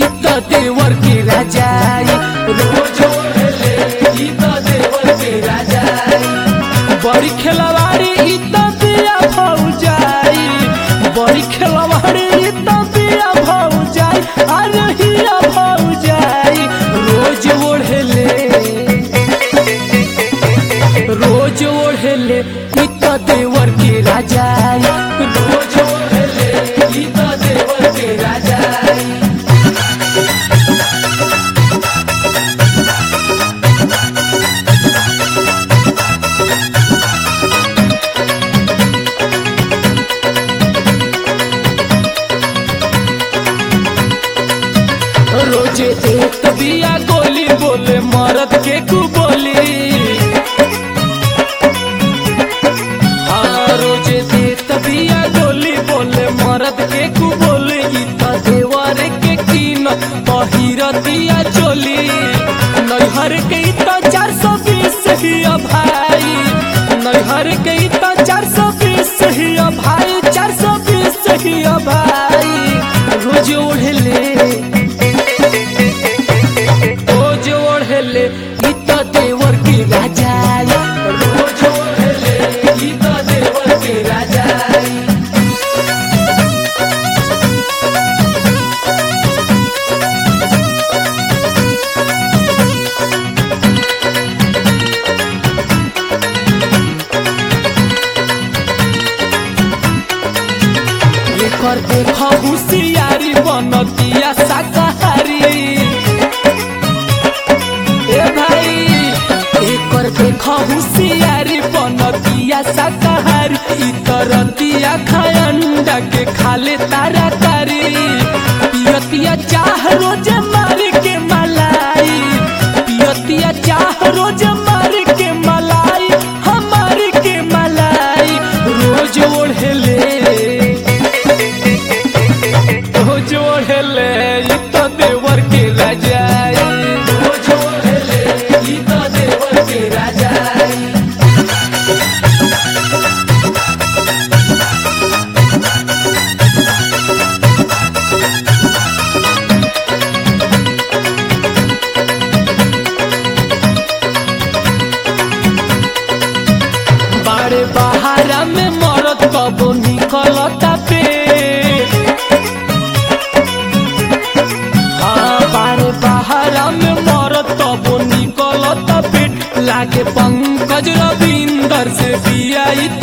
ई त देवर के राजाई रोज ओढ़ले ई त देवर के राजाई बड़ी खेलवाड़ी ई त बिया भौजाई बड़ी खेलवाड़ी ई त बिया भौजाई अरे हिया भौजाई रोज ओढ़ले रोज ओढ़ले ई त देवर के राजाई रोज ओढ़ले ई त देवर के राजाई रोजे एक बिया गोली बोले मरद के कु बोली हाँ रोजे देत बिया गोली बोले मरद के कु बोली ई त देवर के कीन पहिरतिया चोली नैहर के ई त चार सौ बीस हिया भाई नैहर के ई त चार सौ बीस हिया भाई चार सौ बीस हिया भाई रोज ओढ़ले रोज ओढ़ले ई त देवर के राजाई रोज ओढ़ले ई त देवर के राजाई एकर देख होशियारी बनतिया शाकाहारी ए भाई एकर देख होशियारी बनतिया शाकाहारी ई तरतिया खाय अंडा के खाले तारा तारी पियतिया चाह रोज मार के मलाई पियतिया चाह रोज मार के मलाई हमार के मलाई रोज ओढ़ले रोज ओढ़ले ई त देवर के राजाई रोज ओढ़ले ई त देवर के राजाई बाड़े बहारा में मरद कबो निकलता पे हाँ बाड़े बहारा में मरद कबो निकलता पेट लागे पंकज रविंदर से बिया ई